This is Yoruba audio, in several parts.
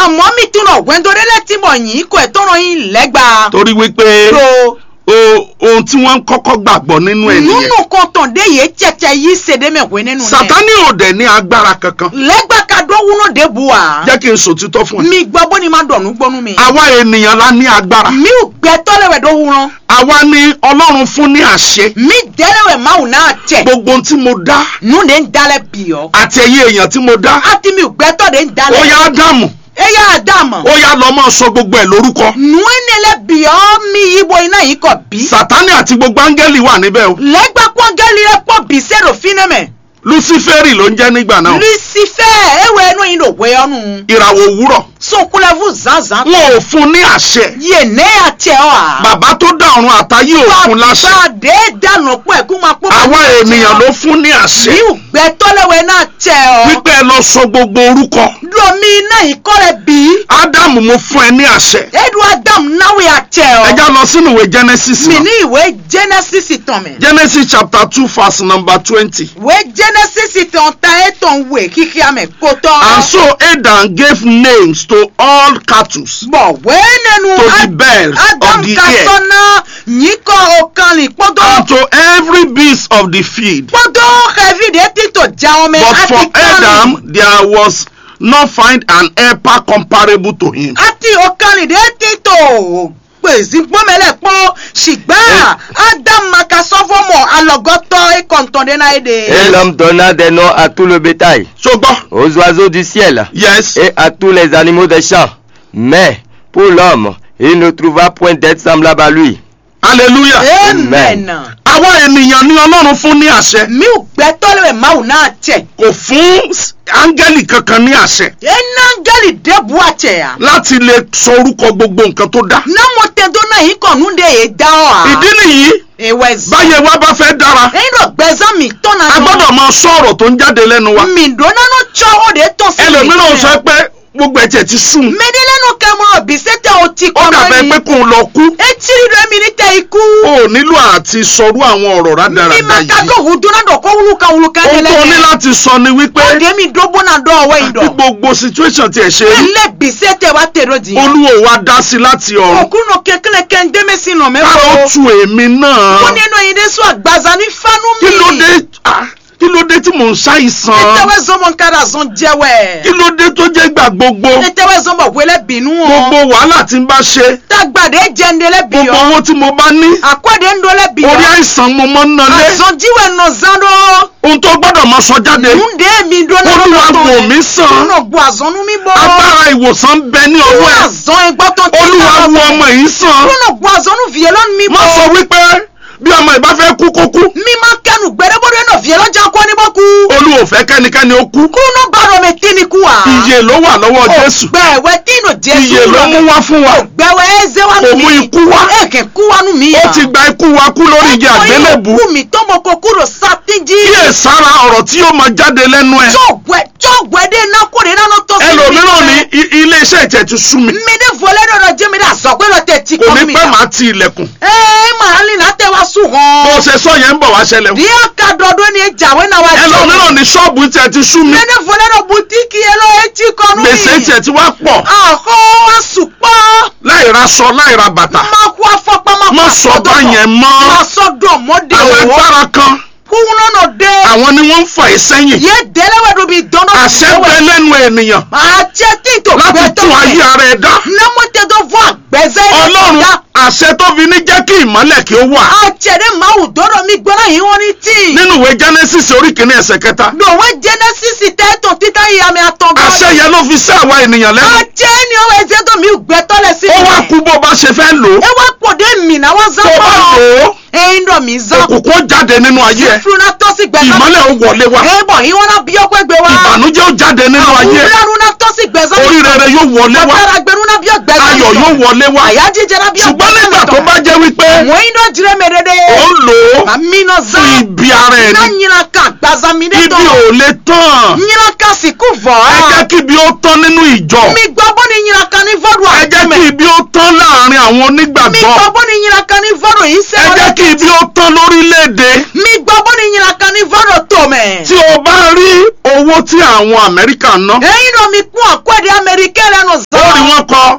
àmọ́ mi tún lọ wẹ́ndọ́rẹ́lẹ́ tí mọ̀ yín kò ẹ̀ tọ́rọ yín lẹ́gbàá. torí wípé tó o- ohun tí wọ́n ń kọ́kọ́ gbàgbọ́ nínú ẹ̀ nìyẹn nínú kan tàn dé yé tẹ̀tẹ̀ yìí ṣèdè mẹ́wẹ́ nínú rẹ̀. sátánì ò dẹ̀ ní agbára kankan lẹ́gbàá ka dọ́ wúná dé bu wa. jẹ́ kí n sòtítọ́ fún ẹ mi gbọ́ bó ni ma dọ̀nù gbọ́nú mi. àwa ènìyàn la ní agbára mi ò gbẹ tọ́lẹ̀wẹ̀ dọ́ wúná. àwa ni ọlọ́run fún ní àṣẹ mi dẹ́lẹ̀wẹ̀ máa wù náà tẹ̀. gbogbo ohun tí mo dá nu de ń dalẹ̀ bì ọ́. àti ẹ̀yin èèyàn tí mo dá àti mi ò gbẹ tọ́ de ń ó dalẹ̀. yá ádámù e yà á dà mọ̀. ó yá lọ máa sọ gbogbo ẹ̀ lórúkọ nu ẹnẹlẹ bì ọ́ mi ibo iná yìí kọ̀ bí. sátánì àti gbogbo áńgẹ́lì wà níbẹ̀ o lẹ́gbàá pọ́ngẹ́lì rẹ̀ pọ̀ bí sẹ́rò fínẹ́mẹ̀. luciferi ló ń jẹ́ nígbà náà lucifer ewe ẹnu yìí ló wé ọ́nù. ìràwọ̀ òwúrọ̀ sunkunlẹ́fù zanzan. wọn ò fún ní àṣẹ yé ne àtẹ ọ́ à. bàbá tó dá ọ̀run àtayé ò fún láṣẹ bàdé dànù pọ̀ ẹ̀kú máa pọ̀. àwa ènìyàn ló fún ní àṣẹ mi ò gbẹ tọ́lẹ̀wẹ̀ náà tẹ̀ ọ́. wípé ẹ lọ sọ gbogbo orúkọ lomi iná yìí kọ́ rẹ̀ bí. ádámù mo fún ẹ ní àṣẹ edu adam náwó àtẹ ọ́. ẹ já lọ sínú ìwé genesis mi náà ní ìwé genesis tán mi. genesis chapter two verse number twenty. ìwé genesis tán ta ètò ìwé kíkí àmì kó tọ́. And so Adam gave names to all cattle, bọ̀ wẹ́ẹ́ nínú to the birds adam of the ka air, sọ́nà yìí kọ́ ọ̀kan lè pọ́dọ̀. and to every beast of the field. pọ́dọ̀ ẹ̀fídẹ́ títọ̀ já ọmọ But àti for Adam there was not find an helper comparable to him. àti ọ̀kanlẹ̀dẹ́ títọ̀ pèsè gbọ́mẹlẹ̀ pọ́ ṣùgbọ́n adam maka sọ́fọ́mọ̀ alọ́gọ́tọ̀ ìkọ̀ntọ̀dẹ́nà èdè. Et l'homme donna des noms à tout le bétail, Ṣùgbọ́n aux oiseaux du ciel yes, et à tous les animaux des champs. Mais pour l'homme, il ne trouva point d'être semblable à lui. hallelujah. amen. Àwa ènìyàn ní Ọlọ́run fún ní àṣẹ. mi ò gbẹ tọ́lẹ̀ máwù náà tẹ̀. Kò fún áńgẹ́lì kankan ní àṣẹ enangeli debu àtẹ̀ yà. láti lè sọ orúkọ gbogbo nǹkan tó dá. námọ̀ tẹ̀dọ́ náà yìí kàn ń de yé dá ọ́ à. Ìdí nìyí ìwẹ̀ zan. báyẹ̀ wá bá fẹ́ dára. ẹ̀yin lọ gbẹ̀zán mi tọ́nà a gbọ́dọ̀ máa sọ ọ̀rọ̀ tó ń jáde lẹ́nu wa. mi dọ́nà ló tsọ́ ó de tọ́ sí mi. ẹlòmíràn sọ pé gbogbo ẹ̀jẹ̀ ti sùn. mẹ́dẹ́lẹ́nu kẹ́mọ́ bí sẹ́tẹ̀ o ti ó kọ́ dàbẹ̀ pé kò ń lọ kú. etí rí mi ní tẹ ikú. o ò nílò àti sọrú àwọn ọ̀rọ̀ mi rádaràda ma ka yìí. dọ̀ wù dọ́nà dọ̀ kó wuluka wuluka ohun tó ní láti sọ ni wípé ó de mi dọ́gbọ́n náà dọ̀ ọ̀wẹ́ yìí bí dọ̀. gbogbo situation tiẹ̀ ṣe rí ilé bí sẹ́tẹ̀ wa tẹ̀rọ di. olúwo wa dá sí láti ọ̀run òkúnnù kékeré kẹ́ndémé sí nà kára ó mẹ́fọ́. tu èmi náà. ó nínú yìí dé sọ àgbàzà ní fánú mi. kí ló dé ah, kí ló dé tí mò ń ṣàìsàn ètèwé zọmọ nkàrà zọn jẹwẹ. kí ló dé tó jẹ́ gbà gbogbo ètèwé zọmọ wẹlẹ bínú gbogbo wọn. wàhálà tí n bá ṣe tagbade jẹndẹlẹ gbogbo bíyọ. owó tí mo bá ní àkọọdẹ ńdọlẹ bíyọ. orí àìsàn mo mọ́ ń nalé àzọjíwẹ nà zandọ. ohun tó gbọ́dọ̀ máa sọ jáde nùdé mi dọ́nà olúwa wò mí sàn nínú bu àzọ́nú mi bọ́. agbára ìwòsàn ń bẹ ní ọwọ́ ẹ̀ àzọ́ ẹgbọ́ tó ti olúwa sábà wo bọ̀. ọmọ yìí sàn nínú bu àzọ́nú fìyẹ lọ́nu mi má bọ́. sọ wípé bí ọmọ ìbá fẹ́ kú kó kú mi máa kẹnu gbẹdẹgbọdẹ náà fìyẹ lọ́jà kọ́ ní bọ́ kú. olúwa ò fẹ́ kẹ́nikẹ́ni ó kú kúnú bàrọ̀ mi tí ni kú wa. iye ló wà lọ́wọ́ jésù gbẹ̀wẹ̀ tí nù jésù iye ló mú wá fún wa gbẹ̀wẹ̀ ẹ̀zẹ̀ wa nù Kò mí. mú ikú wá. ẹ̀kẹ́ kú wa nù mí. ó ti gba ikú wa kú lórí igi àgbélébù kú mi tó mọ kó kúrò sátìjì. kíyè sára ọ̀rọ̀ tí yóò máa jáde lẹ́nu ẹ̀ jọ̀gbẹ́ jọ̀gbẹ́ dé iná kó de iná tó sí mi. ẹlòmíràn ní i- ilé iṣẹ́ ìtẹ̀ ti sú mi mi ní fọlẹ́ dọ̀dọ̀ jẹ́ mi dà sọ pé lọ tẹ̀ tí kò kọ́ ní mi. pẹ́ máa ti ilẹ̀kùn ẹ màá lè látẹ̀ wá sùn bó hàn. ṣe sọ yẹn ń bọ̀ wá ṣẹlẹ̀ o. bí a ka dọ̀dọ̀ ni jàwé náà wá jọ. ẹlòmíràn ní ṣọ́ọ̀bù tiẹ̀ ti sú mi mi ní fọlẹ́ dọ̀ butiki yẹn lọ etí kọ́nú mi. gbèsè tiẹ̀ ti wá pọ̀ àhọ́ wá sùpọ̀. láì ra aṣọ láì ra bàtà máa kó afọ́pá máa kó má sọ afọ́dọ̀. báyẹn mọ́ máa sọ́dọ̀ mọ́dé àwọn òwò. agbára kan kúnú náà dé. àwọn ni wọ́n ń fà ẹ́ sẹ́yìn yé délẹ́wẹ̀dù bíi dọ́nà. àṣẹ bẹ lẹ́nu ènìyàn àjẹ tí n tó láti gbẹ tó tún ayé fẹ́. ara ẹ̀ dá námọ́tẹ́ tó fún àgbẹ̀zẹ́. ọlọ́run àṣẹ tó fi ní jẹ́ kí ìmọ́lẹ̀ kí ó wà àjẹdẹ máa wù dọ́dọ̀ mi gbọ́dọ̀ yìí wọ́n ní tí. nínú ìwé genesis orí kìíní ẹsẹ̀ kẹta lòwe genesis tẹ́tọ̀ títà ìyá mi àtọ̀ àṣẹ yẹn ló fi sí àwa ènìyàn lẹ́nu àjẹ ni ọwọ́ ẹ̀jẹ̀ tó mi gbẹ tọ́lẹ̀ sí ó wá kú bó bá ṣe fẹ́ lò ó ẹ wá pọ̀ dé mìíràn wọ́n zán tó bá lò ó ẹ̀yin dọ̀ mí zán. òkùnkùn ó jáde nínú ayé ẹ fúnra tó sì gbẹ ìmọ́lẹ̀ ó wọlé wá ẹ bọ̀ yín wọn náà bí ọkọ ẹgbẹ́ wa. ìbànújẹ́ ó jáde nínú ayé ẹ àwùrọ̀ náà tó sì gbẹ zán. orí rere yóò wọlé wá bàtàrà gbẹrú náà bí ọgbẹ zán. ayọ̀ yóò wọlé wá àyà jíjẹ náà bí ọgbẹ ṣùgbọ́n nígbà tó bá jẹ́ wípé wọ́n iná jire mẹ́rẹ́dẹ́. ó ń lò ó àmì náà fún zán. ibi ara ẹ̀ náà ni nyina ká gbazami dé ibi tán. ò lè tán nyina ká sì kú fọ́. ẹ jẹ́ kí ibi ó tán nínú ìjọ mi gbọ́ bó ni nyina ká ní fọ́dù ẹ jẹ́ kí ibi ó tán láàrin àwọn mi onígbàgbọ́ gbọ́ bó ni nyina ká ní fọ́dù yìí ẹ sẹ́wọ́n. jẹ́ kí ibi ó tán lórílẹ̀‐èdè mi gbọ́ bó ni nyina ká ní fọ́dù tó mẹ́. tí o bá rí owó tí àwọn amẹ́ríkà ná ẹ̀yin náà mi kún àkọ́dé amẹ́ríkẹ́ lẹ́nu ó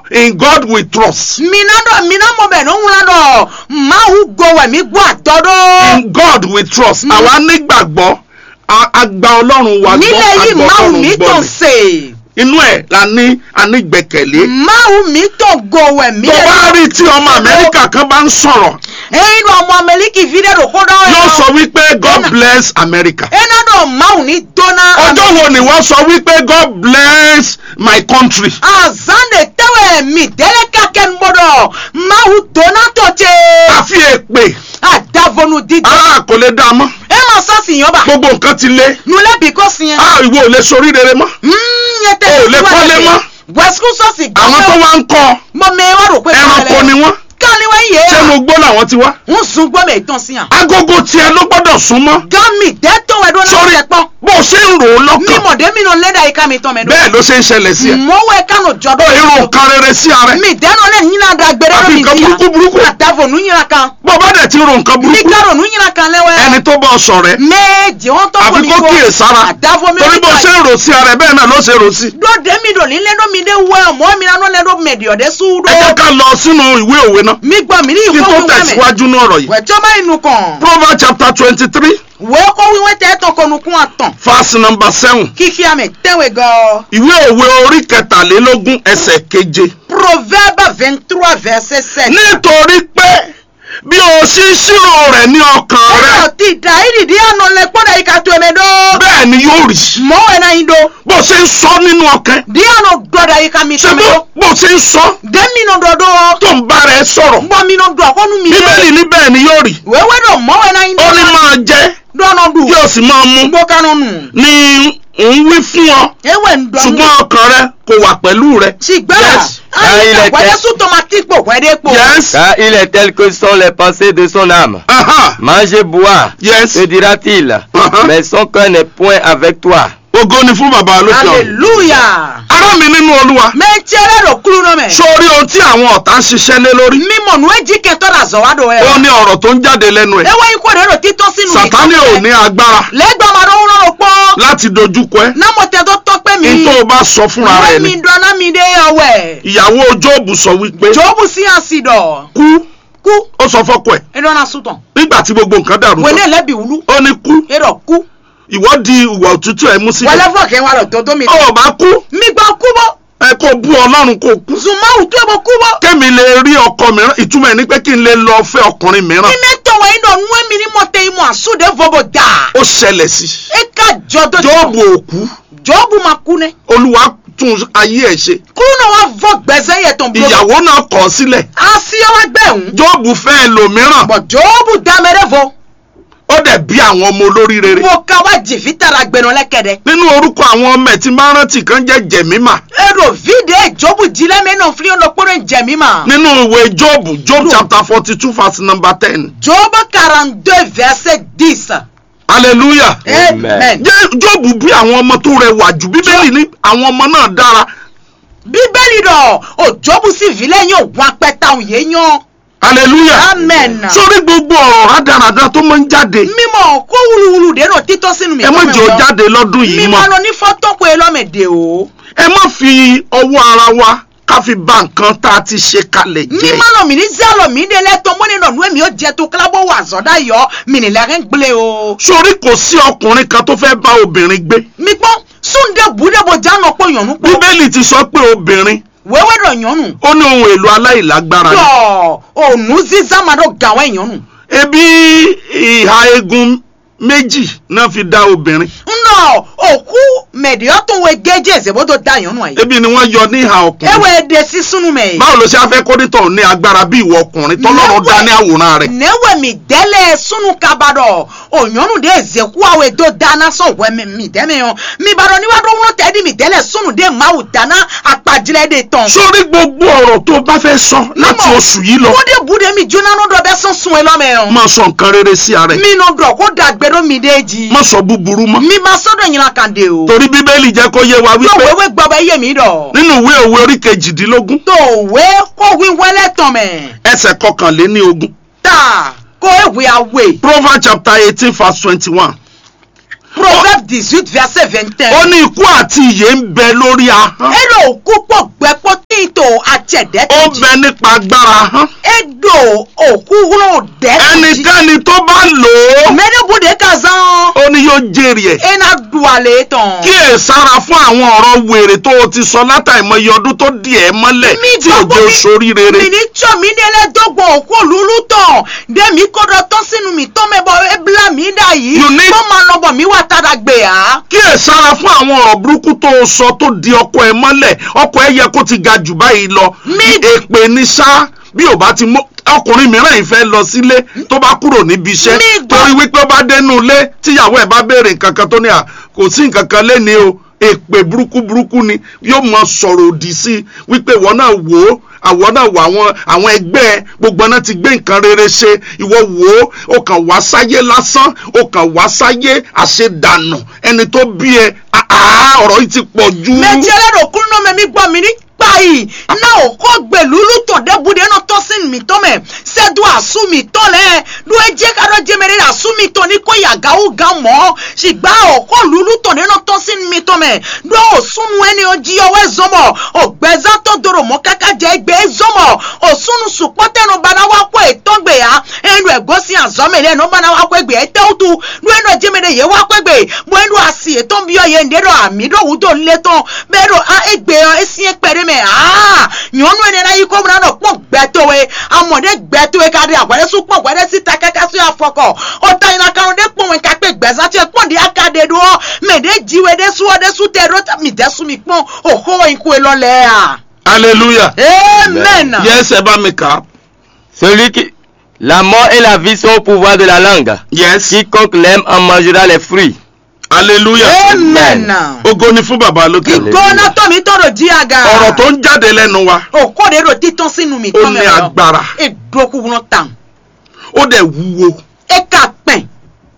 in God we trust. mina dɔ mina mɔ bɛ n'o ŋuna dɔ mawu gowɛ mi gbɔ atɔ dɔ. In God we trust. Mm. Àwa nígbàgbọ́ a- a gba Ọlọ́run wa gbọ́ nílẹ̀ a yìí gbọ́ mawu Ọlọ́run mi gbọ́ tó ni. se. Inú ẹ̀ la ní a ní gbẹ̀kẹ̀lé. mawu mi tó gowɛ mi. Tó bá rí tí ọmọ Amẹ́ríkà kan bá ń sọ̀rọ̀, eyi dɔ ọmọ amẹliki fi dɛ do ko dɔ yóò sọ wípé God Ẹnà. bless America. ena dɔ mawu ni dona. Ọjọ́ wo ni wọ́n sọ wípé God bless my country? azan de tɛwɛ mi dɛlɛ kakɛ n bɔ dɔ mawu dona tó tse. Àfi èpè, a davonu didi. a kò lè dá a mọ́. e ma sɔ si yan ba. Gbogbo nǹkan ti lé. nulẹ̀ bí kò si yan. A ìwọ ò lè sorí rere mọ́. nyɛ tɛ O ò lè kọ́lé mọ́. wɛsuku sɔsi Àwọn tó wá ń kọ́ mɔ mɛ wa ro pe ẹranko ni wọ́n. kani wa ye Ṣé mo gbọ́ làwọn ti wá? n sun gbɔ mɛ tɔn si yan. Agogo tiẹ̀ ló gbọ́dọ̀ súnmọ́. gami tɛ tɔn wɛ do na Sórí tɛ kpɔn. bó o ṣe ń rò ó lọ́kàn. mímọ̀dé mi nà lẹ́dà yìí ká mi tán mẹ́dọ̀. Bẹ́ẹ̀ ló ṣe ń ṣẹlẹ̀ sí ẹ. mọ̀wé kánò Ó jọ̀dọ̀. irun kan rere sí ara ẹ. mi dẹ́nu lẹ́ yín da gbẹrẹ Àfi mi nǹkan burúkú burúkú. àdàfọ̀ nù yín kan. Bó o bá dẹ̀ ti ro nǹkan mi burúkú, kárò nù yín kan lẹ́wẹ́. ẹni tó bọ́ ọ sọ̀rẹ́. méje wọn tọ́ Àfi kó kíyè sára. àdàfọ̀ mi Torí bó o ṣe ń rò sí ara ẹ bẹ́ẹ̀ náà ló ṣe rò sí. dọ́dẹ mi dò ní lẹ́dọ̀ mi dé wẹ́ ọmọ mi nánú lẹ́dọ̀ mẹ̀dì ọ̀dẹ́ súdó. Ẹ jẹ́ ká lọ sínú ìwé òwe náà. mi gbọ́ mi ní Kí n tó ìfowópamọ́ mẹ́. tẹ̀síwájú ní ọ̀rọ̀ yìí. wẹ̀jọ́ bá inú kan. Proverbs chapter twenty-three wẹ́ kó wíwẹ́ tẹ́ tán kọnu kún àtàn. verse number seven. kíkí àmì tẹ́wẹ̀ gan. Ìwé òwe orí kẹtàlélógún ẹsẹ̀ keje. proverbe vingt trois verset sept. Nítorí pé bí o ṣí ṣírò rẹ̀ ní ọkàn rẹ̀ ọ̀rọ̀ ti dà ìdí dí àná lẹ kpọ́dà yìí ká tó ẹ̀mẹ́ dọ́. bẹ́ẹ̀ ni yóò rí. mọ́wé náà yín do. Bó o ṣe ń sọ nínú ọkàn dí àná dọ́dà yìí ká mi ṣe tó bó ẹ̀mẹ́ dọ́. bó o ṣe ń sọ dẹ́mi náà dọ́dọ́. tó ń bá rẹ̀ sọ̀rọ̀. gbọ́ mi náà dọ́ àkọ́nu mi Bíbélì ní bẹ́ẹ̀ ni yóò rí. wẹ́wẹ́ dọ̀ mọ́wé náà yín Ó ní dọ́. máa jẹ dọ́nà dù. yóò sì máa mu gbọ́ kánú nù. ní òun wí fún ọ ewé ń dọ́ nù. ṣùgbọ́n ọkàn rẹ kò wà pẹ̀lú rẹ. ṣìgbà Yes. Ah, il ayé était- wẹ́dẹ́ sùn tomati pò wẹ́dẹ́ pò. Yes. Car il est tel que sont les pensées de son âme. Aha. Mangez, bois, Yes. te dira-t-il. Uh-huh. Mais son cœur n'est point avec toi. Ògo ni fún bàbá lókè ọ̀run. hallelujah. Ará mi nínú Olúwa. mẹ́tí ẹlẹ́dọ̀ kúrú náà mẹ́. Sórí ohun tí àwọn ọ̀tá ń ṣiṣẹ́ lé lórí. mímọ̀ nù ẹ́jì kẹtọ́ la zọ̀ wá dọ̀ ẹ̀. Ó ní ọ̀rọ̀ tó ń jáde lẹ́nu ẹ̀. ewé yín kò dé rò títọ́ sínú Sàtánì ò ní agbára lẹ́gbọ̀n máa dán wúlọ́rọ̀ pọ́. láti dojúkọ ẹ́. námọ̀tẹ́ tó tọ́pẹ́ mi. Ní tó o bá sọ fúnra rẹ̀ ìwé mi ni. dọ́nà mi dé ọwẹ́. Ìyàwó Jóòbù sọ wípé jọ́bù sí àsìdọ̀. kú kú ó sọ fọ́kọ ẹ̀ ẹ̀dọ́nà sùtàn. nígbà tí gbogbo nǹkan dàrú wẹ́lẹ́ tán. lẹ́bi wúlú. Ó ní kú ẹ̀rọ kú. ìwọ di ìwà òtútù ẹ̀ mú sílẹ̀. wẹ́lẹ́ fọ̀kẹ́ wa lọ tó tó mi. Ó bá kú mi gbọ́ kú bọ́. ẹ kó bú Ọlọ́run kó kú. zumawu tó bọ́ kú bọ́. Kémi lè rí ọkọ mìíràn ìtumọ̀ ẹ̀ ní pé kí n lè lọ fẹ́ ọkùnrin mìíràn. mi mẹ́ tọ̀wọ̀ yín dọ̀ nú mi ní mọ̀tẹ́ imú àsúdẹ̀ fọ́bọ̀ dà. Ó ṣẹlẹ̀ sí. ẹ ká jọ tó Jóòbù òkú jọ́bù máa kú ne. Olúwa tún ayé ẹ̀ ṣe. kúrú náà wá fọ́ gbẹ̀sẹ̀ yẹ tán bolo. Ìyàwó náà kọ̀ ọ́ sílẹ̀. àṣìyọ́wá gbẹ̀hún. Jóòbù fẹ́ ẹlòmíràn. bọ̀ jọ́bù dámẹ́rẹ́ fọ́. Ó dẹ̀ bí àwọn ọmọ olórí rere. mo ka wá jìfì tara gbẹ̀nà lẹ́kẹ̀dẹ̀. Nínú orúkọ àwọn ọmọ ẹ̀ tí máa ń rántí kan jẹ́ Jẹ̀mímà. ero vide jọ́bù jílẹ̀ mẹ́nà fúlẹ́ ọ̀nà kpọ́dọ̀ jẹ̀mí ma. Nínú ìwé Jóòbù Job chapter forty two verse number ten. jọ́bù quarante deux verset dix. Hallelujah. amen. Jẹ́ Jóòbù bí àwọn ọmọ tó rẹwà jù. Bíbélì ní àwọn ọmọ náà dára. bíbélì dọ̀ o jọ́bù sì vilẹ̀ yóò wá pẹ́ta òun yé yan. Hallelujah. amen. Sórí gbogbo ọ̀rọ̀ rádaràda tó máa ń jáde. mímọ kó wúluwúlu dé náà títọ́ sínú mi. Ẹ má jẹ́ ó jáde lọ́dún yìí mímọ mọ́. lọ ní fọ́tọ́ pé lọ́mẹ̀dẹ̀ o. Ẹ má fi ọwọ́ ara wa ká fi bà nǹkan tá a ti ṣe kalẹ̀ jẹ́. mímọ lọ mi ní zálọ mi dé lẹ́tọ́ mọ́ni nà nú èmi ó jẹ tó kílábọ̀ wà zọ́dá yọ mi ní lẹ́rìn gblé o. Sórí kò sí ọkùnrin kan tó fẹ́ bá obìnrin gbé. mi gbọ́ súnde bùdébò jáná pọ̀ yànnú pọ̀ Bíbélì ti sọ pé obìnrin wẹ́wẹ́ dọ̀ yànnú. ó ní ohun èlò aláìlágbára ni. yọ ònú zizama dọ̀ gàwẹ́ yànnú. Ebi ìhà egun méjì náà fi dá obìnrin. nnọ òkú mẹ̀díọ́ tó wẹ gẹ́jẹ́ ìṣèbótó dá yànnú àyè. Ebi ni wọ́n yọ ní ìhà ọkùnrin. ewé de sísúnú mẹ́. Báwo ló ṣe á fẹ́ kórìtọ̀ ní agbára bí ìwọ ọkùnrin tọ́lọ́run dá ní àwòrán rẹ̀? newe mi dele sunu kabadɔ onyɔnu de zeku awo edo dana sɔn wɛ mi mi dɛmɛ yɔ mi badɔ ni wa do ŋlɔ tɛ di mi dele sunu de mawu dana akpadzilɛ de tɔn. Sórí gbogbo ọ̀rọ̀ tó bá fẹ́ sọ láti Mímọ̀. oṣù yìí lọ. wo de bu de mi jóná no dɔ bɛ sɔn sun elɔmɛ yɔ. Má sọ nǹkan rere sí ara ẹ̀. mi no dɔ ko dagbe do mi de ji. Má sọ búburú mọ́. mi ma sɔdɔ ɲinan kan de o. Torí Bíbélì jẹ́ kó yé wa tó wípé wewe gbɔ bɛ ye mi dɔ. nínú ìwé òwe orí kejìdínlógún tó we ko wi wɛlɛ tɔmɛ. ẹsẹ̀ kọkànléní ogún. ta ko ewe awe. Proverbs chapter eighteen verse twenty-one. proverbe dix-huit verset vingt Ó un. ní ikú àti ìyè ń bẹ lórí ahọ́n. ero òkú pọ̀ gbẹ́pọ̀ tí ìtò àti jẹ̀dẹ́ ó tó jí bẹ nípa agbára hàn edo òkú wúlò dẹ́ tó jí ẹnikẹ́ni tó bá lò ó mẹ́rẹ́bùdé kazan ó ní yóò jèrè ẹ̀ ena duale tán. kí ẹ sára fún àwọn ọ̀rọ̀ wèrè tó o ti sọ látàìmọye ọdún tó di ẹ̀ mọ́lẹ̀ mi tí ò gbogbo jẹ́ mi- oṣoorí rere mi ní tsọ mi ní ẹlẹ́dọ́gbọ̀n òkú lulu tán dẹ́mi kọ́dọ̀ tán sínú mi tán mẹ́bọ̀ ebla mi dà yìí You need- kó máa lọ́bọ̀ mi wà tára gbé ya. kí ẹ sára fún àwọn ọ̀rọ̀ burúkú tó o sọ tó di ọkọ ẹ mọ́lẹ̀ ọkọ ẹ yẹ kó ti ga jù báyìí lọ Mi- èpè ní sá bí ò bá ti mú ọkùnrin mìíràn yìí fẹ́ lọ sílé tó bá kúrò níbi iṣẹ́ Mi gbọ́- torí wípé ó bá dénú ilé tíyàwó ẹ̀ bá béèrè nǹkan kan tó ní à kò sí nǹkan kan lẹ́ni o èpè burúkú burúkú ni yóò mọ sọ̀rọ̀ òdì sí i wípé ìwọ náà wò ó àwọn náà wò àwọn àwọn ẹgbẹ́ ẹ gbogbo náà ti gbé nǹkan rere ṣe ìwọ wò ó ó kàn wá sáyé lásán ó kàn wá sáyé àṣedànù ẹni tó bí ẹ àá ọ̀rọ̀ yìí ti pọ̀ jù. méjì ẹlẹ́dọ̀ kúrú náà mẹ́mí gbọ́ mi ní kpayi náà ò kọ́ gbẹ̀lúlú tọ̀ dẹ́bùdé náà tọ́ sí mi tọ́ mẹ́ sẹ́dù àsú mi tọ́ lẹ́ ló ẹ jẹ́ kárọ̀ jẹ́ mẹ́rin àsú mi tọ́ ní kó yàgá ó ga mọ́ ṣìgbà ò kọ́ lúlú tọ̀ náà tọ́ sí mi tọ́ mẹ́ ló ò súnú ẹni ó jí ọwọ́ ẹ zọmọ̀ ò gbẹ́zá tó dòrò mọ́ káká jẹ́ ẹgbẹ́ ẹ zọmọ̀ ò súnú sùpọ́tẹ́nu bana wá kó ètò gbè ya ẹnu ẹ̀gọ́sí àzọ́mẹ̀lẹ́ ẹnu bana wá kó ẹgbẹ́ ẹ tẹ́wùtù ló ẹnu ẹjẹ́ mẹ́rin yẹ wá kó ẹgbẹ́ bó ẹnu àsì ètò ń bí ọyẹ ǹdẹ́rọ̀ àmì dọ̀wùdọ̀ ńlẹ̀ tán bẹ́ẹ̀ rọ ẹgbẹ́ ọ esi ẹgbẹ́rẹ́ mẹ́ aa nyɔnu ene na yi ko muna nɔ kpɔ gbɛtowe amɔde gbɛtowe ka de agbɛde su kpɔ gbɛde si ta kaka su afɔkɔ ɔta yina kanu de kpɔ wɛn kakpe gbɛzati kpɔ de aka de do mɛ de dziwe de su ɔde su tɛ do mi de su mi kpɔ oho yin ko elɔ lɛ ya. hallelujah amen. yes ẹ bá mi kà á Celui qui... La mort et la vie sont au pouvoir de la langue. yes Quiconque l'aime en mangera les fruits. hallelujah amen. ògo ni fún bàbá lókè ìgbóná tọ́mi tọ́rọ̀ jí aga. ọ̀rọ̀ tó ń jáde lẹ́nu wa òkò de do títọ́ sínú mi ó tọ́ ní mẹ́rọ. agbára edoku wọn tàn. ó dẹ̀ wúwo eka pɛn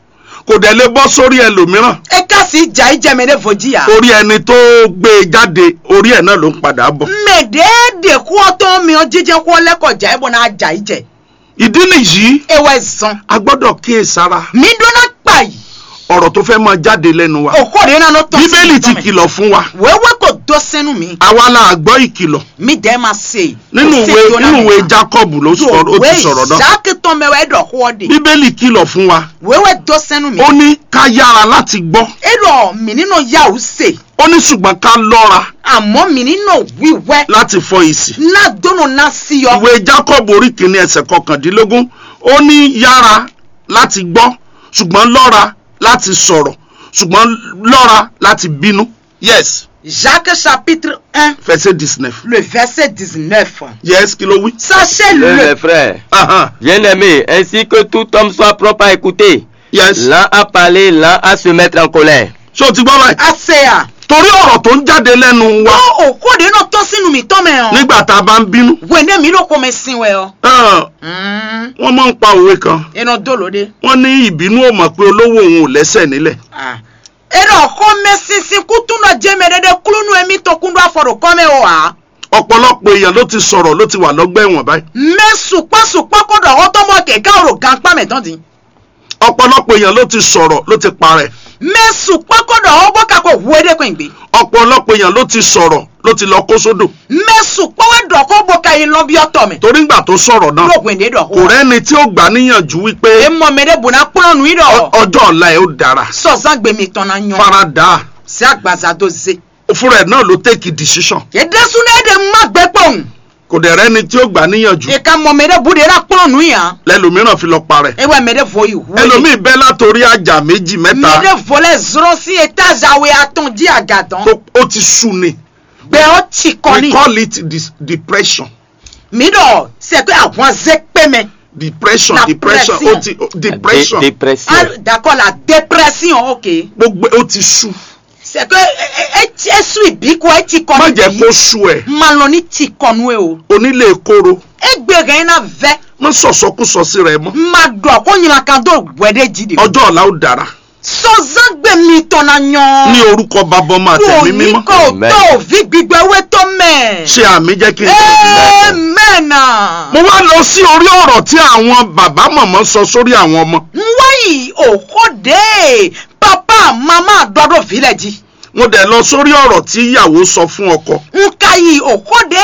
kò dẹ̀ lè bọ́ sórí ẹlòmíràn eka si ja ijɛmɛ de fojì ya. orí ẹni tó gbé e jáde orí ẹ̀ náà ló ń padà bọ̀ mẹ̀dẹ́ẹ̀dẹ̀ kú ọtọ́ mi ọ jíjẹ́ kú ọlẹ́kọ̀já ẹ̀bùn náà jà ìjẹ́ ìdí nìyí ewé zan a gbọ́dọ̀ kíyèsára mi dúná pa yìí ọ̀rọ̀ tó fẹ́ máa jáde lẹ́nu wa òkò rẹ̀ náà tọ́ bíbélì ti kìlọ̀ fún wa wẹ́wẹ́ kò dọ́ sẹ́nu mi àwa la gbọ́ ìkìlọ̀ mi dẹ́ ma se nínú ìwé nínú ìwé Jacob ló sọ̀rọ̀ ó ti sọ̀rọ̀ náà jákè tán mẹ́wàá ẹ̀dọ̀ kú ọ de bíbélì kìlọ̀ fún wa wẹ́wẹ́ dọ́ sẹ́nu mi ó ní ká yára láti gbọ́ ẹ̀rọ mi nínú yahoo se ó ní ṣùgbọ́n ká lọ́ra àmọ́ mi nínú wíwẹ́ láti fọ ìsì náà dónú náà sí yọ ìwé Jacob orí kìíní ẹsẹ̀ kọkàndínlógún ó ní yára láti gbọ́ ṣùgbọ́n lọ́ra láti sọ̀rọ̀ ṣùgbọ́n lọ́ra láti bínú yes Jacques chapitre 1 verset dix-neuf le verset 19 yes kí ló wí. Le, sachez-le les frères, Ahan, bien-aimés, ainsi que tout homme soit propre à écouter, yes l'un à parler, l'un à se mettre en colère. ṣé o ti gbọ́ báyìí. àṣeyà torí ọ̀rọ̀ tó ń jáde lẹ́nu wa ó òkòdè náà tọ́ sínú mi tọ́ mẹ́ràn. nígbà tá a bá ń bínú wẹ̀ndé mi ló kọ́ mi sin wẹ̀ ọ́. ah, wọ́n máa ń pa òwe kan iná dòlódé. wọ́n ní ìbínú ò mọ̀ pé olówó òun ò lẹ́sẹ̀ nílẹ̀ ẹ̀rọ ọkọ mi sinsin kútùn náà jẹ́ mẹ́rẹ́dẹ́ kúlúnú ẹ̀mí tó kúndú àfọ̀rọ̀ kọ́ mi wà. ọ̀pọ̀lọpọ̀ èèyàn ló ti sọ̀rọ̀ ló ti wà lọ́gbà ẹ̀wọ̀n báyìí mẹ́sùpásùpá kọ́dọ̀ ọwọ́ tó mọ̀ kẹ̀kẹ́ ọ̀rọ̀ gánpá mẹ́tọ́ di. ọ̀pọ̀lọpọ̀ èèyàn ló ti sọ̀rọ̀ ló ti parẹ́ mẹ́sùpá kọ́dọ̀ ọwọ́ bọ́kàkọ̀ wúwédékùn ìgbé. ọ̀pọ̀lọpọ̀ èèyàn ló ti sọ̀rọ̀ ló ti lọ kó sódò mẹ́sùpá wẹ́dọ̀ kó bọ́kà yìí lọ bí ọ̀tọ̀ mi. torí ńgbà tó sọ̀rọ̀ náà lóògùn èdè dọ̀ kò rẹ́ni tí ó gbà níyànjú wípé èmọ̀ mẹ́rẹ́ bùnà kúrọ̀nù yìí dọ̀. ọ- ọjọ́ ọ̀la ẹ̀ ó dára sọ̀sán gbèmí tọ́nà yan. farada sí àgbàzà tó ṣe. fúnra ẹ̀ náà ló take decision èdèsúnẹ́dẹ̀ má gbẹ́ pọ̀hùn. kò dẹ̀ rẹ́ni tí ó gbà níyànjú ìka mọ̀ mẹ́rẹ́ bùdé rà kúrọ̀nù yàn. lẹ́lòmíràn fi lọ parẹ́ ewa mẹ́rẹ́ fọ ìhú. ẹlòmíì bẹ́ látòrí àjà méjì mẹ́ta mẹ́rẹ́ fọlẹ́ zọrọ sí étage àwẹ̀ àtàn jí àgàdàn. tó ó ti sú ni gbẹ ọ ti kọ́ we ni. call it dis depression mi dọ̀ sẹ́ pé àwọn azẹ́ pé mẹ́. depression La depression ó pression. ti ó- depression Dé- dépression. Ah, d'accord la dépression ok. gbogbo ó ti sú c'est que ẹ ti ẹ sùn ìbí kó ẹ ti kọ́ má ni jẹ́ bí. kó sú ẹ̀ máa lọ ní ti kọ́nu ẹ o. onílé kóró ẹ gbẹ̀rẹ̀ yín náà vẹ́. má sọ̀sọ́kúsọ sí rẹ̀ mọ́ máa dọ̀ kó yìnyín kan tó wẹ̀dẹ̀ jí de. ọjọ́ ọ̀la ó dára sọ́sán gbẹ̀mí tọ̀nà yan. ní orúkọ bàbá ọmọ àtẹ̀mí ní mímọ́ kò Amen. tó òfin gbígbẹ́ owó tó mẹ́. ṣe àmì jẹ́ kí n tẹ̀lé amen. mo wá lọ sí orí ọ̀rọ̀ tí àwọn bàbá mọ̀mọ́ sọ sórí àwọn ọmọ wáyì òkòdè papa mama dọ́dọ̀ fílẹ̀ jí. mo dẹ̀ lọ sórí ọ̀rọ̀ tí ìyàwó sọ fún ọkọ nka yìí òkòdè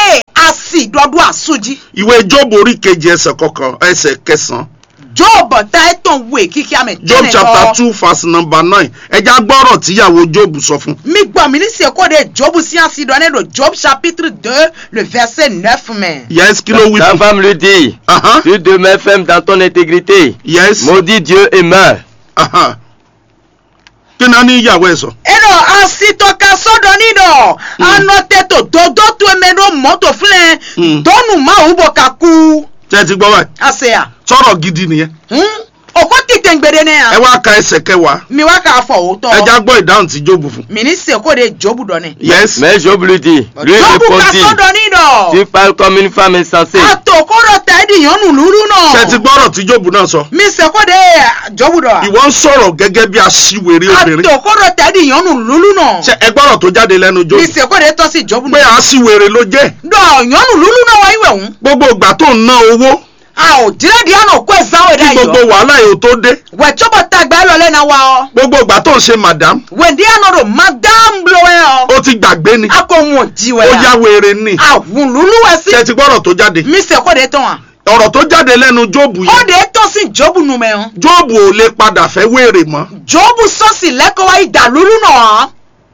asi dɔdu asuji ìwé jóòbù orí kejì ẹsẹ̀ kọkàn ẹsẹ̀ kẹsàn-án job ta etan we kiki ame job chapter two verse number nine ẹja gbọ́rọ̀ tíyàwó jóòbù sọ fún. mi gbọ́ mi ní sèkó de job si asi dɔ ne do job chapitre deux le verset neuf mais. yes kí ló wí Ta fún. femme lui dit, Ahan, tu demeures ferme dans ton intégrité. yes Maudit Dieu et meurs. ahan. kí ni a ní ìyàwó ẹ sọ. eno asitɔka sɔdɔni dɔ anɔtɛ to dodo to eme ɖo mɔto filɛ Mm. dɔnu mawu bɔ ka ku ṣé ẹ ti gbọ́ báyìí aseya sọ̀rọ̀ gidi nìyẹn. oko tite ngbede ne ẹ ya wá ka ẹsẹ̀ kẹwàá mi wa k'a fɔ o ẹja tɔ gbọ́ ìdáhùn tí jóòbù fún. mi ní seko de jobu dɔ ne yes Mais Job lui dit, lui jobu ka répondit, sɔdɔni dɔ tu parles comme une femme insensée. ato ko dɔ ta edi yɔnu lulu ṣé ẹ ti nɔ gbọ́rọ̀ tí jóòbù náà sọ. mi seko de jobu dɔ wa ìwọ ń sọ̀rọ̀ gẹ́gẹ́ bí aṣiwèrè obìnrin. ato ko dɔ ta edi yɔnu lulu nɔ ṣé ẹ gbọ́rọ̀ tó jáde lẹ́nu mi jóòbù. seko de tɔ si jobu pé nɔ aṣiwèrè ló jẹ́. dɔ yɔnu lulu nɔ wa iwɛ ŋu gbogbo ìgbà tó ń ná owó a o dire di anɔ ko ezawo kí da yi gbogbo yɔ wàhálà yìí ó tó dé. wɛtɔbɔ tagba lɔ lɛ na wa ɔ. gbogbo ìgbà tó ń ṣe madam wèndí àná rò madam blowẹ ọ. ó ti gbàgbé ni. a kò wọn jíwẹ ó yá wèrè ni. àwùn lulu wẹ sí. ṣé ẹ ti gbọ́rọ̀ tó jáde. mi sẹ kó de tán wa. ọ̀rọ̀ tó jáde lẹ́nu jóòbù ó yìí. de tó sí jóòbù numẹ ọ. jóòbù ò lè padà fẹ́ wèrè mọ́. jóòbù sọ́ọ̀sì lẹ́kọ̀ọ́ wa ìdá lulu náà.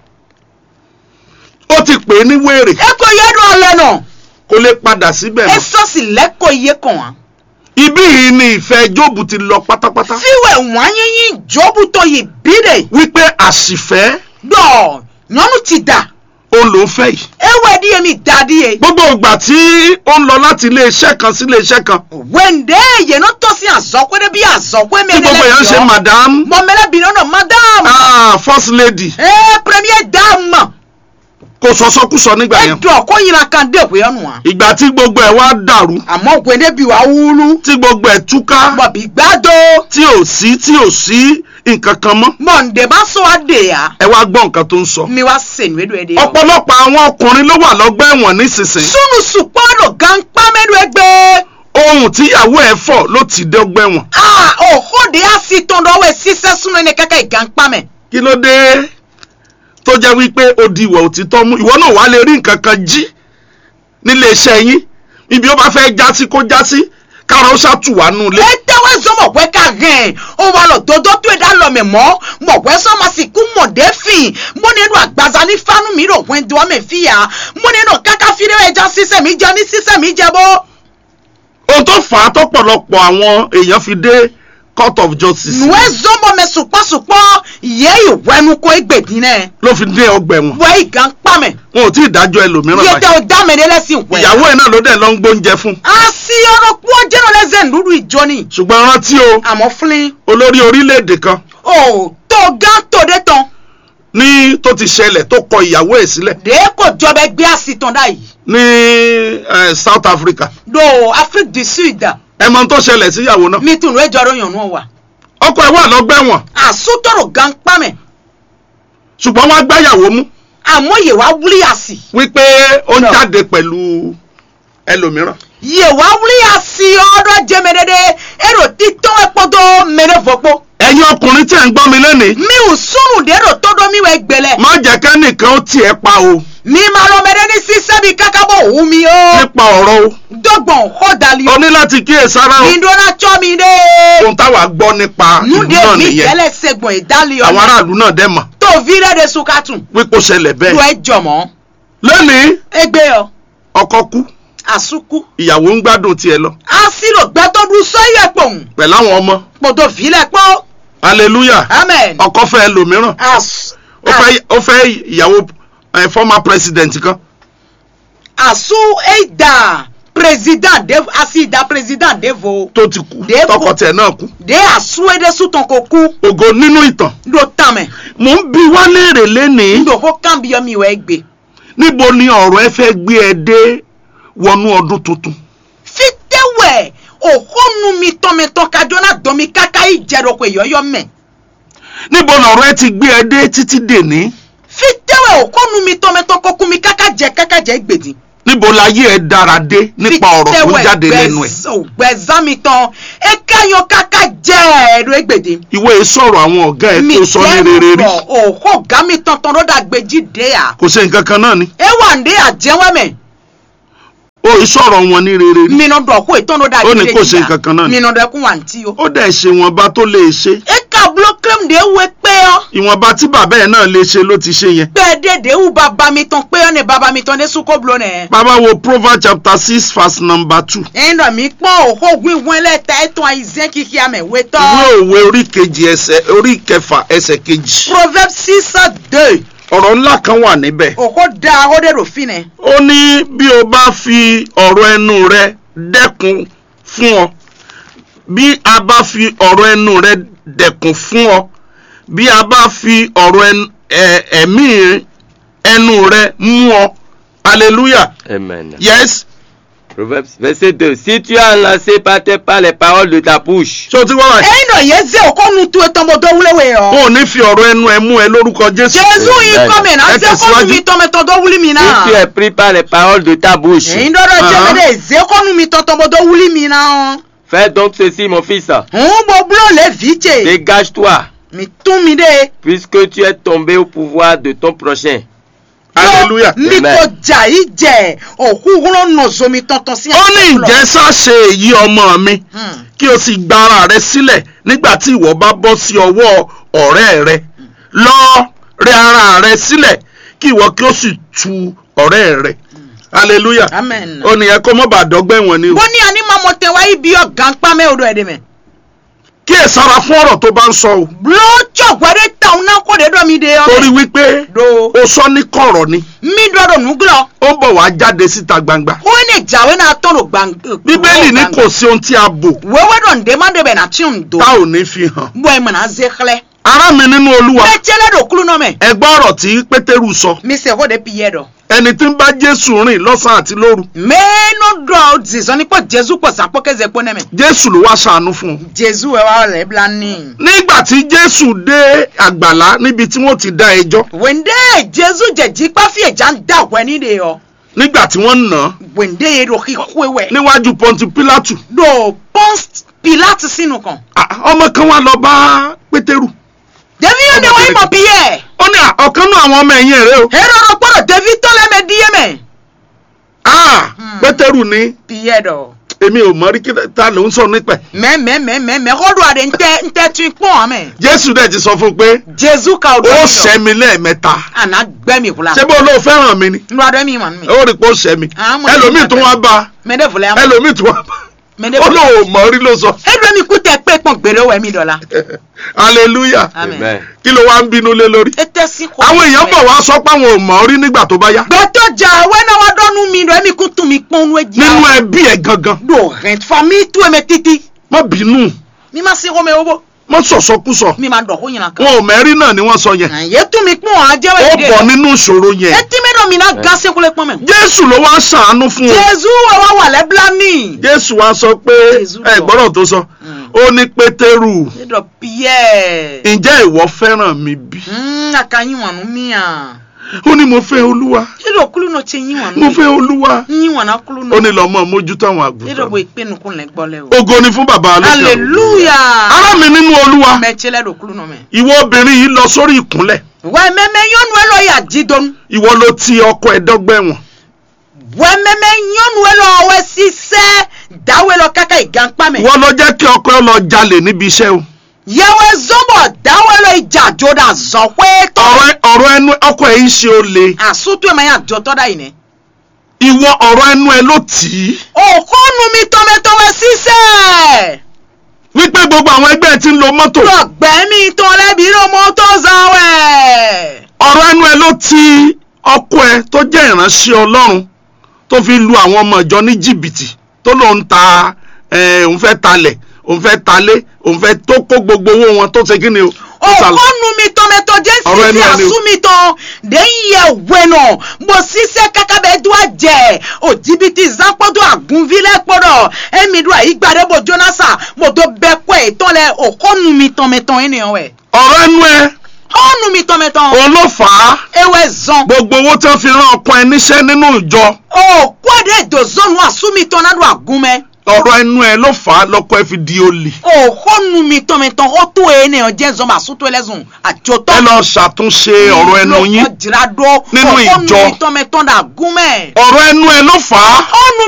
ó ti pè é ní wèrè ẹ kò yẹ dùn ọlẹ náà. kó lè padà síbẹ̀ ẹ mọ́. sọ́ọ̀sì lẹ́kọ̀ọ́ iye kan wa. ibí yìí ni ìfẹ́ jóòbù ti lọ pátápátá. fíwẹ̀ wọ́n yín jóòbù tó yìí bídè. wípé àṣìfẹ́ dọ̀ nyɔnu ti da. òun ló ń fẹ́ yìí. ewé díye mi da díye. gbogbo ìgbà tí ó ń lọ láti iléeṣẹ́ kan sí iléeṣẹ́ kan wèndé yẹn náà tó sí àzọ́kọ́ dé bí àzọ́kọ́ mi tí gbogbo èèyàn ń ṣe madam mọ̀mẹ́lẹ́bìnrin náà madam. ah, first lady ee premier dame. kò sọsọkúsọ nígbà yẹn. ẹdùn ọkọ yìnyín kan dé ìwé ọ̀nù wa. ìgbà tí gbogbo ẹ̀ wá dàrú àmọ́ gbẹ̀dẹ̀ bí wàá wúlú. tí gbogbo ẹ̀ túká bọ̀bí gbàdó. tí ò sí tí ò sí nǹkan kan mọ́ mọ̀ǹdé bá sọ wá dé ya. ẹ wá gbọ́ nǹkan tó ń sọ. mi wá sèǹ wédò ẹ̀ dé. ọ̀pọ̀lọpọ̀ àwọn ọkùnrin ló wà lọ́gbà ẹ̀wọ̀n nísinsìnyí sunu sùpọ́nù gan pàmẹ́lú ẹgbẹ́. ohun tíyàwó ẹ̀ fọ̀ ló ti dé ọgbà ẹ̀wọ̀n. aa òhòdì á sì tán lọ́wọ́ ẹ̀ sísẹ́ súnú ẹni kẹ́kẹ́ ìgàn pàmẹ́. kí ló dé tó jẹ́ wípé ó di ìwà òtítọ́ mú ìwọ náà wàá lè rí nǹkan kan jí nílé iṣẹ́ yín ibi ó bá fẹ́ já sí kó já sí kára ó ṣàtù wá nù lé. ẹ tẹ́wọ́ sọ mọ̀ pé ká gẹ̀ẹ́n ó wà lọ dodo tó ẹ̀dá lọ mẹ̀ mọ́ mọ̀ pé sọ ma sì kú mọ̀dé fìn mo nínú àgbàzá ní fánú mi rò wẹ́n dùn mẹ́ fìyà mo nínú káká fídíò ẹja sísẹ̀ mi jẹ ní sísẹ̀ mi jẹ bó. ohun tó fà á tọ́pọ̀lọpọ̀ àwọn èèyàn fi dé court of justice nùwẹ́ zọ́mọ̀ mẹ́ sùpọ̀sùpọ̀ yẹ ìwẹ́nu kó egbèdín náà ló fi dé ọgbà ẹ̀wọ̀n wẹ́ ìgàn pàmẹ́ wọn ò tí ì dájọ́ ẹlòmíràn yẹ tẹ báyìí ọ dámẹ́dẹ́ lẹ́sìn wẹ̀. ìyàwó ẹ̀ náà ló dẹ̀ lọ ń gbóúnjẹ fún a sí ọ̀rọ̀ kú ọjọ́ náà lẹ́sẹ̀ lúdú ìjọ ni ṣùgbọ́n rántí o àmọ́ fúnlẹ̀ olórí orílẹ̀-èdè kan ò tó gán tó dé tán ní tó ti ṣẹlẹ̀ tó kọ ìyàwó ẹ̀ sílẹ̀ dé kò jọba ẹgbẹ́ àsìtàn dá yìí ní eh, South Africa do Afrique du Sud ẹ mọ ohun tó ṣẹlẹ̀ síyàwó náà mi tún lóye jọrọ yàn náà wà ọkọ ẹ̀ wà lọ́gbà ẹ̀wọ̀n àsútọ̀rọ̀ gan pàmẹ́ ṣùgbọ́n wọ́n á gbáyàwó mú àmọ́ yè wá wúlí àsì wípé ó ń No. jáde pẹ̀lú ẹlòmíràn yè wá wúlí àsì ọ̀dọ̀ jẹ́mẹ́dẹ́dẹ́ èrò títọ́ ẹ̀pọ̀dọ̀ mẹ́rẹ́fọ̀pọ̀ ẹ̀yin ọkùnrin tí ẹ̀ ń gbọ́ mi lẹ́nìí mi ò súnù dérò tọ́dọ̀ mi wẹ̀ gbẹlẹ̀ má jẹ́ kẹ́nìkan ó tiẹ̀ pa o mi máa lọ mẹ́rẹ́ ní sísẹ́bi kákábọ̀ òun mi o nípa ọ̀rọ̀ o dọ́gbọ̀n kọ́dàlí o ní láti kíyèsára o ìdúná tsọ́ mi dé ohun táwa gbọ́ nípa ìlú nude náà mi nìyẹn tẹ́lẹ̀ sẹ́gbọ̀n ìdálé àwọn ọ̀nà aráàlú náà dẹ̀ mọ̀ tó vírẹ́ de sukatun wípé ó ṣẹlẹ̀ lu bẹ́ẹ̀ ẹ jọmọ́ lónìí egbe ọ ọkọ kú àsukú ìyàwó ń gbádùn tiẹ̀ lọ asilo gbẹtọdún sọyẹ pòun pẹ̀lú àwọn ọmọ kpọtọ filẹ kpọ hallelujah amen ọkọ fẹ́ ẹlòmíràn as ó fẹ́ ó fẹ́ ìyàwó eh, former president kan asu eida president de asida president devo tó ti kú Dèbò. tọkọ tiẹ̀ náà kú de asu ede sutọn ko ku ògo nínú ìtàn do tamẹ mò ń bi wá léèrè lénìí ndo ko kan bi yomi wẹ gbe níbo ni ọ̀rọ̀ ẹ fẹ́ gbé ẹ dé wọnú ọdún tuntun fitewẹ òhónú mi tọmẹtọ kájọna dọmi kaka ìjẹrọ ko ìyọyọ mẹ níbo lọ̀rọ̀ ẹ ti gbé ẹ dé títí dèní fitewẹ òhónú mi tọmẹtọ kọkú mi kaka jẹ kaka jẹ gbèdì. níbo láyé ẹ dára dé nípa ọ̀rọ̀ tó ń jáde lẹ́nu ẹ̀ gbẹ̀zán mi tán ekayọ kaka jẹ́ ẹ̀rọ egbèdè. ìwé sọ̀rọ̀ àwọn ọ̀gá ẹ tó sọ ní rere rí òhó ọ̀gá mi tán tán lọ́dà gbèjì dé à. kò ṣe nǹkan kan náà ni ewa ndé àjẹwẹ́mẹ̀ ó o ì sọ̀rọ̀ wọn ní rere rí minɔ dɔ ko etɔn do da Ó ní kó ṣe nǹkan kan náà ni. minɔ dɔ kun wa nti o. ó dẹ̀ ṣe ìwọ̀nba tó lè ṣe e ka bulo krem de we kpe yɔ. ìwọ̀nba tí bàbá ẹ̀ náà lè ṣe ló ti ṣe yẹn kpe de de wu baba mi tɔn kpe yɔ ne baba mi tɔn ne suko bulo nɛ. bàbá wo proverbs chapter six verse number two ẹyin dɔ mi kpɔn o ko wíwọ́n lɛ ta etɔn ayi zɛn kiki ame we ìwé tɔ. òwe orí kejì ẹsẹ̀ orí kẹfà ẹsẹ̀ kejì proverbe six deux ọ̀rọ̀ ńlá kan wà níbẹ̀ o ko da o de do fi nɛ. ó ní bí o bá fi ọ̀rọ̀ ẹnu rẹ dẹ́kun fún ọ bí a bá fi ọ̀rọ̀ ẹnu rẹ dẹ́kun fún ọ bí a bá fi ọ̀rọ̀ ẹnu- ẹ- ẹ̀mí ẹnu rẹ mú ọ hallelujah Amen. yes Proverbes verset 2. Si tu es enlacé par tes pas les paroles de ta bouche, ṣé o ti wá wáyé ẹyin dɔ yẹ zẹ o ko nu tu etɔn bɔ dɔ wuli we yɔ. o ò ní fi ọ̀rọ̀ ẹnu ẹ mú ẹ lórúkọ jésù jésù yìí Amen. kọ́ mi náà Ẹ zẹ ko tẹ̀síwájú. nu mi tɔn mi tɔn dɔ wuli mi si náà. tu es pris par les paroles de ta bouche, ẹyin dɔ dɔ jẹ́ mi de zẹ ko nu mi tɔn tɔn bɔ dɔ wuli mi náà. fais donc ceci, mon fils. ń bɔ bulo le vi tse. Dégage-toi, mi tún mi de. puisque tu es tombé au pouvoir de ton prochain. hallelujah mi Amen. ko jà yìí jẹ òkú wúlò nọ̀zọ́ mi tọ̀tọ̀ sí. ó ní ìjẹ́ sáṣe èyí ọmọ mi kí o sì gba ara rẹ sílẹ̀ nígbà tí ìwọ bá bọ́ sí ọwọ́ ọ̀rẹ́ rẹ lọ rẹ ara rẹ sílẹ̀ kí ìwọ kí o sì tu ọ̀rẹ́ rẹ hallelujah amen. ó ní ẹ kó mọ́ bá dọ́gbẹ́ wọn ni o bó ní àní máa mọ tẹ̀wá yìí bí ọ̀gá ń pa mẹ́ odò ẹ̀dẹ̀ mẹ́. kí ẹ sára fún ọ̀rọ̀ tó bá ń sọ o lójó gbọ́dọ̀ tàwọn náà kó de dọ́ mi de torí ọmọ. wípé do o sọ ní kọ̀rọ̀ ni mi dọ́dọ̀ nùgúlọ̀ ó ń bọ̀ wá jáde síta gbangba ó ní ìjàwé náà tọ̀nù gbàng. bíbélì ní kò sí ohun tí a bò wẹ́wẹ́ dọ̀ ǹdẹ́ má débẹ̀ náà tí ò ń do. tá ò ní fi hàn bọ́ ẹ̀ mọ̀ náà zé xlẹ̀. ará mi nínú olúwa bẹ́ẹ̀ tiẹ́lẹ̀ dò kúlù náà mẹ́. ẹ gbọ́ ọ̀rọ̀ tí pétérù sọ mi sẹ́ kó de pi yẹ dọ̀. ẹni tí ń bá jésù rìn lọ́sàn-án àti lóru mẹ́ẹ́nù dọ̀ zizọ́ ní pọ̀ jésù pọ̀ sàpọ̀ kẹ́sẹ̀ pọ̀ nẹ́mẹ̀. jésù ló wá ṣàánú fún un jésù ẹ̀ wá rẹ̀ bla ní. nígbà tí jésù dé àgbàlá níbi tí wọ́n ti dá ẹjọ́ wende jesu jẹji kpafi ẹja ń dà wẹ ní de yọ nígbà tí wọ́n ń nà án wende yẹ do kíkó wẹ níwájú pọ́ńtì pílátù do pons pilate sínú kan Ah, ọmọ kan wá lọ bá pétérù devi yóò de wọ́n mọ̀ bí yẹ ó ní à, ọ̀kan náà àwọn ọmọ ẹ̀yìn rẹ̀ o hẹ́rọ̀rọ̀ gbọ́dọ̀ devi tọ́lẹ̀ mẹ́ di yẹ mẹ́ Ah, Hmm. pétérù ní bí yẹ dọ̀ èmi ò mọ rí kí ta ló ń sọ nípa ẹ̀ mẹ́mẹ́mẹ́mẹ́ kọ́dọ̀ àdé ntẹ́ ntẹ́ tún pọ́n àmẹ́ jésù dẹ̀ ti sọ fún un pé jesu ka o ó dọ̀ ṣẹ́ mi lẹ́ẹ̀mẹ́ta àná gbẹ́mi kula ṣé bó ló fẹ́ràn mi ni nínú adé mi mà mí ó rí i pé ó ṣẹ́ mi Ah, mo ní ẹlòmíì tó wá bá mẹ́dẹ́ fúlẹ̀ àmọ́ ẹlòmíì tó wá bá mẹ́dẹ́ ó fúlẹ̀ lóun ò mọ̀ rí ló sọ ẹ̀dùn mi kú tẹ pé pọ̀n gbèrè wẹ̀ mí dọ̀la hallelujah amen Amen. kí ló wá ń bínú lé lórí ètè sí kò àwọn èèyàn bọ̀ wá sọ pé àwọn ò mọ̀ rí nígbà tó bá yá gbẹtọ jà wẹnà wa dọnu mi dọ ẹmi kún tún mi pọn nu ẹjì nínú ẹbí ẹ gangan do rẹ fami tu ẹmẹ titi má bínú mi ma se kọmẹ owó má sọ̀sọ́kúsọ mi ma dọ̀ kó yìnyín kan. wọn ò mẹ́rí náà ni wọ́n sọ yẹn àyè tún mi pọn àjẹ ó wẹ̀ bọ̀ nínú ìṣòro yẹn etí mi dọ̀ mi náà ga sẹ́kúlẹ̀ pọ́n mẹ́. jésù ló wá ṣàánú fún o jésù wà wà wà lẹ́bílá ní. jésù wá sọ pé Jésù ẹ lọ. gbọ́dọ̀ tó sọ ó ní pétérù ẹdọ piyẹ. ǹjẹ́ ìwọ fẹ́ràn mi bí aka yín wọnú mi à. ó ní mo fẹ́ olúwa ẹdọ kúlù náà ṣe yín wọnú mo mi. fẹ́ olúwa yín wọnú kúlù ó ní náà. lọ́mọ mójútó àwọn ẹdọ àgùntàn bó ìpinnu kún lẹ gbọ́ lẹ o. ògo ni fún bàbá alókè ọ̀run. hallelujah. ará mi nínú olúwa mẹ́tí lẹ́dọ̀ kúlù náà mẹ́. ìwọ obìnrin yìí lọ sórí ìkúnlẹ̀ wẹ́ẹ́ mẹ́mẹ́ yọ́nu ẹ lọ yà jí dọ́nu. ìwọ ló ti ọkọ ẹ dọ́gbẹ̀wọ̀n wẹ́mẹ́mẹ́ nyɔnu lɔ wɛ sisɛ dawe lɔ kaka igankpa mɛ ìwọ ló jẹ́ kí ọkọ ẹ lọ jalè níbi iṣẹ́ o yɛwɛ zɔbɔ dawe lɔ idzadzo da zɔkwe tɔ ọ̀rọ̀ ẹ- ọ̀rọ̀ ẹnu ọkọ ẹ yìí ṣe olè asutu ma ya dzɔtɔ da yi nɛ ìwọ ọ̀rọ̀ ẹnu ẹ ló tì í okonu mi tɔmɛtɔ wɛ sisɛ wípé gbogbo àwọn ẹgbẹ́ ẹ ti ń lo mọ́tò lɔgbɛ mi tɔ lɛ bi lɔ mɔtɔ zan wɛ ọ̀rọ̀ ẹnu ẹ ló ti ọkọ ẹ tó jẹ́ ìránṣẹ́ ọlọ́run tó fi lu àwọn ọmọ ìjọ ní jìbìtì tó lòun ta ẹ, òun fẹ́ talẹ̀ òun fẹ́ talé òun fẹ́ tó kó gbogbo owó wọn tó ṣe kí ni o tó sàlọ̀. okonu mi tɔmɛtɔ jɛ Ọ̀rọ̀ ẹnu sisi ẹni o. asu mi tɔ de yɛ wɛnɔ mo sisɛ kaka bɛ do a jɛ o jibiti zankpɔdo agunvi lɛ kpɔdɔ emi do ayi gba de bo jonasa mo do bɛ kɔɛ tɔn lɛ okonu mi tɔmɛtɔ yi ni wɛ ọ̀rọ̀ ẹnu ẹ ɔnu mi tɔmɛtɔ òun ló fà á ewɛ zɔn gbogbo owó tí wọ́n fi rán ọkọ ẹ níṣẹ́ nínú ìjọ o kɔde do zɔnu asu mi tɔn na do agunmɛ ọ̀rọ̀ ẹnu ẹ ló fà á lọ́kọ ẹ fi di olè okonu mi tɔmɛtɔ o to ye ne yɔ jɛ zɔn ma su to lɛ zɔn a jɔtɔ. ẹ lọ ṣàtúnṣe ọ̀rọ̀ ẹnu yín jira do Nínú ìjọ. okonu mi tɔmɛtɔ da agunmɛ. ọ̀rọ̀ ẹnu ẹ ló fà á ɔnu